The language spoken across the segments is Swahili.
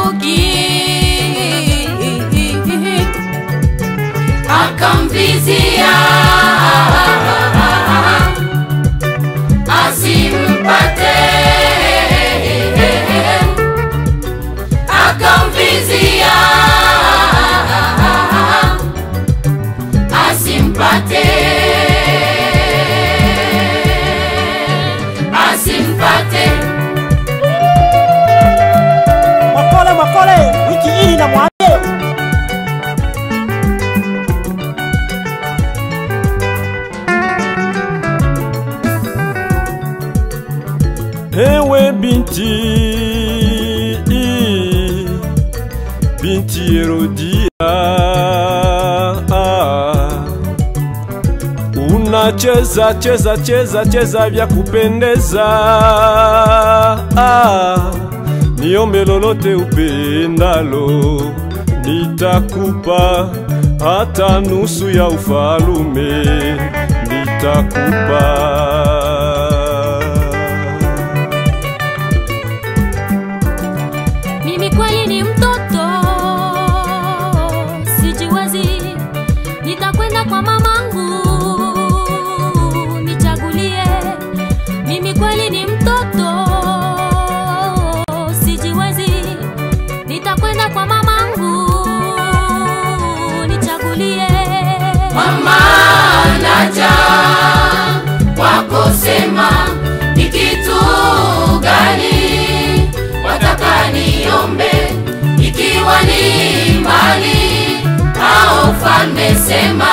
chuki akamvizia asimpate akamvizia asimpate asimpate Makole makole, wiki hii na mwambie Ewe binti binti Herodia, unacheza cheza cheza cheza vya kupendeza, niombe lolote upendalo, nitakupa hata nusu ya ufalume nitakupa. Mimi kweli ni mtoto, sijiwezi. Nitakwenda kwa mamangu nichagulie. Mimi kweli ni mtoto, sijiwezi. Nitakwenda kwa mamangu nichagulie. Mama naja kwako, sema ni kitu gani wataka niombe, ikiwa ni mali au ufalme, sema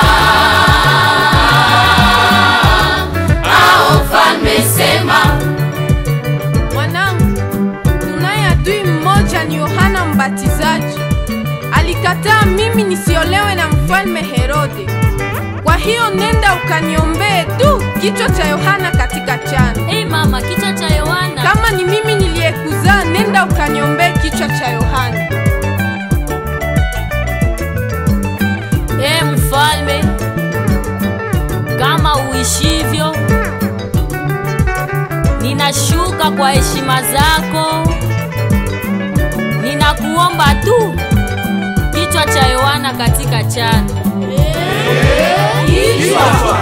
au ufalme, sema Mwanangu, tunaye adui mmoja ni Yohana Mbatizaji. Alikataa mimi nisiolewe na mfalme Herode. Kwa hiyo nenda ukaniombee tu kichwa cha Yohana katika chana. Hey mama, kichwa cha Yohana. Kama ni mimi niliyekuzaa, nenda ukaniombee kichwa cha Yohana. Ee mfalme, kama uishivyo, ninashuka kwa heshima zako, ninakuomba tu kichwa cha Yohana katika chana. Kichwa.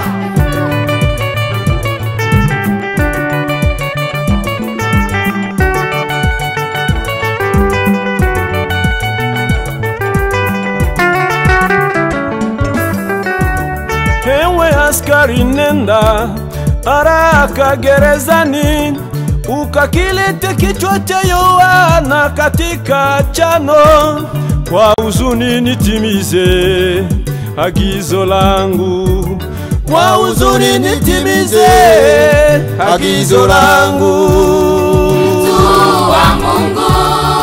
Ewe askari, nenda haraka gerezani ukakilete kichwa cha Yohana katika chano, kwa huzuni nitimize agizo langu, kwa huzuni nitimize agizo langu. Mtu wa Mungu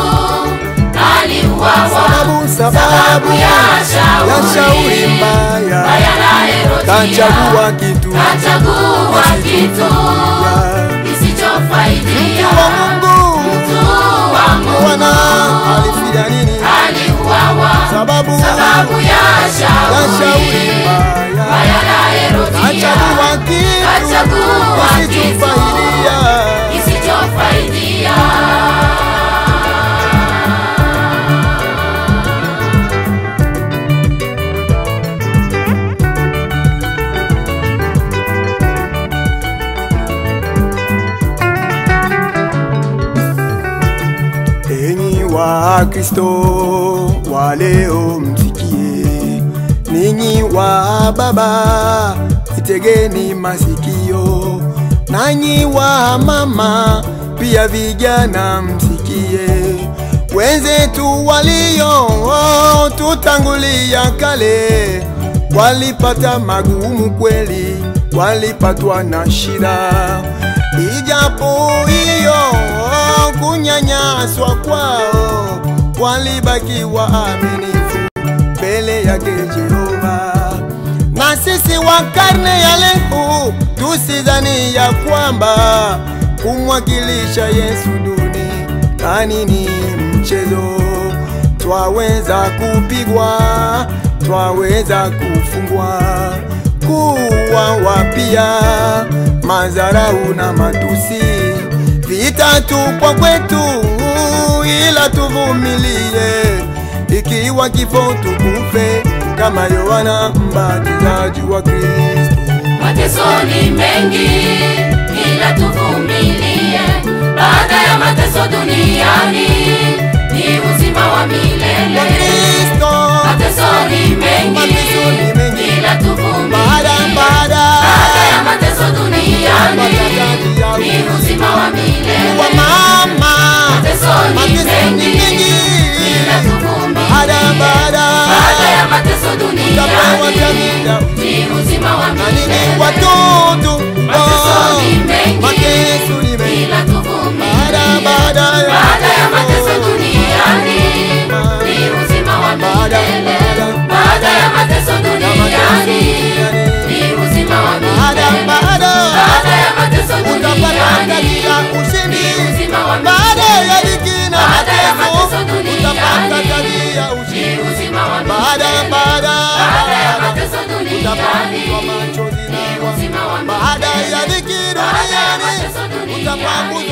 aliuawa sababu sababu ya ya shauri shauri mbaya baya la Herodia. kachagua kitu Kachagua kitu ya kisichofaidia. wa Mungu Mtu wa Mungu Bwana alifia nini aliuawa sababu sababu ya ya shauri shauri mbaya baya la Herodia. kachagua kitu Kachagua kitu kisichofaidia kisichofaidia. Enyi wa Kristo wa leo msikie, ninyi wa baba itegeni masikio, nanyi wa mama pia vijana msikie, wenzetu walio tutangulia kale walipata magumu kweli, walipatwa na shida, ijapo hiyo kunyanyaswa kwao, walibaki waaminifu mbele yake Jehova. Na sisi wa karne ya leo tusidhani ya kwamba kumwakilisha Yesu duniani ni mchezo. Twaweza kupigwa, twaweza kufungwa, kuwa wapia, madharau na matusi litatupwa kwetu, ila tuvumilie, ikiwa kifo tukufe kama Yohana mbatizaji wa Kristo. Mateso ni mengi, ila tuvumilie. Baada ya mateso duniani ni uzima wa Wa milele. Kristo Mateso ni mengi, Mateso ni mengi. ila tuvumilie. baada baada Baada ya mateso duniani Mbatizaji ya ni uzima wa milele. wa mama Mateso ni Mateso ni mengi, mengi ila tuvumilie. baada baada Baada ya mateso Utapewa duniani jamii ya ni uzima wa na nini milele. watoto Mateso oh, ni mengi, mateso ni mengi ila tuvumilie. baada baada ya Baada ya mateso duniani ni uzima wa Baada, milele. baada. Baada ya mateso duniani ni uzima wa baada milele. baada Baada ya mateso utapata duniani katika ushindi ni uzima wa baada milele. ya dhiki na Baada ya mateso mateso duniani utapata katika ni ushindi uzima wa baada milele. baada Baada ya mateso utapanguzwa duniani machozi ni na uzima wa baada milele. ya dhiki Baada ya duniani mateso duniani utapanguzwa